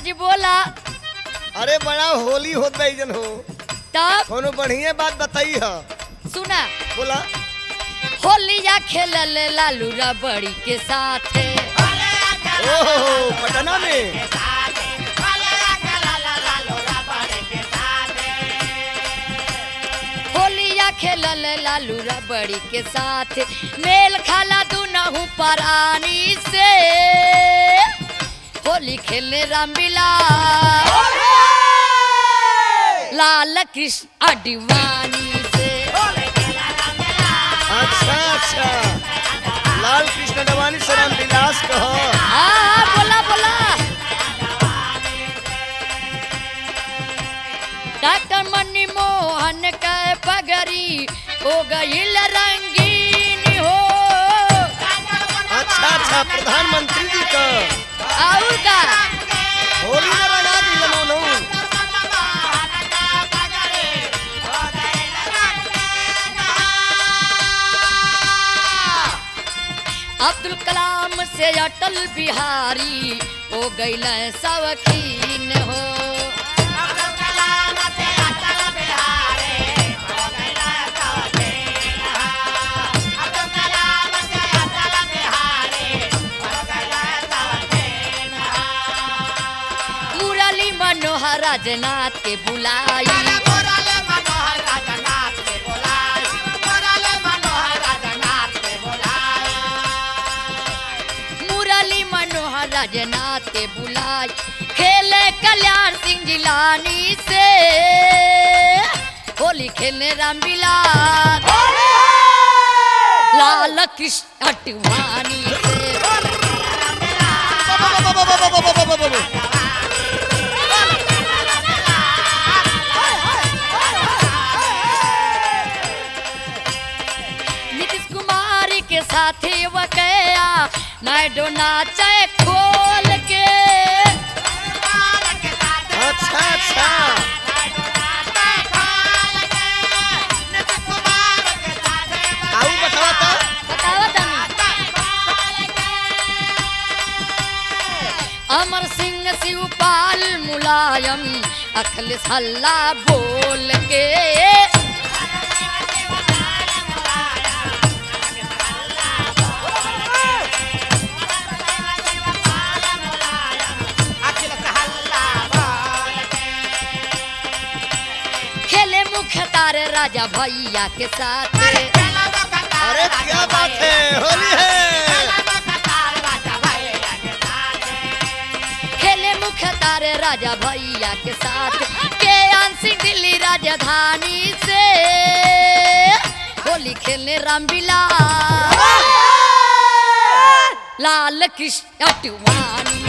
जी बोला अरे बड़ा होली होत बा जन हो तब कोनो बढ़िया बात बताई ह सुना बोला होलिया खेलल लालू रबड़ी के साथ ओहो पटना में होलिया खेलल लालू रबड़ी के साथ मेल खाला दुनहु परानी से होली खेलने रामबिला लाल कृष्ण अडवाणी से अच्छा अच्छा लाल कृष्ण डवानी से राम विलास कह हाँ बोला बोला डॉक्टर मनी मोहन के पगड़ी हो गईल रंगीन हो अच्छा अच्छा प्रधानमंत्री जी का और का होली में लगा दी लमोनू अब्दुल कलाम से अटल बिहारी हो गईल सवकीन हो मुरली मनोहर राजनाथ के बुलाई मुरली मनोहर राजनाथ के बुलाई खेले कल्याण सिंह जिलानी से होली खेलने रामबिलास लाल कृष्ण अटवानी से बाबा, बाबा, बाबा, बाबा, बाबा, बाबा, बाबा। नीतीश कुमार के साथी वकया नायडो नाचे खोल के अच्छा अच्छा आऊ बतावा तो बतावा तनी अमर सिंह शिवपाल मुलायम अखिलेश हल्ला बोल के खेले मुख्य तारे राजा भैया के साथ अरे क्या बात है होली है खेले मुख्य तारे राजा भैया के साथ के आंसी दिल्ली राजधानी से होली खेलने रामबिला लाल कृष्ण अटवानी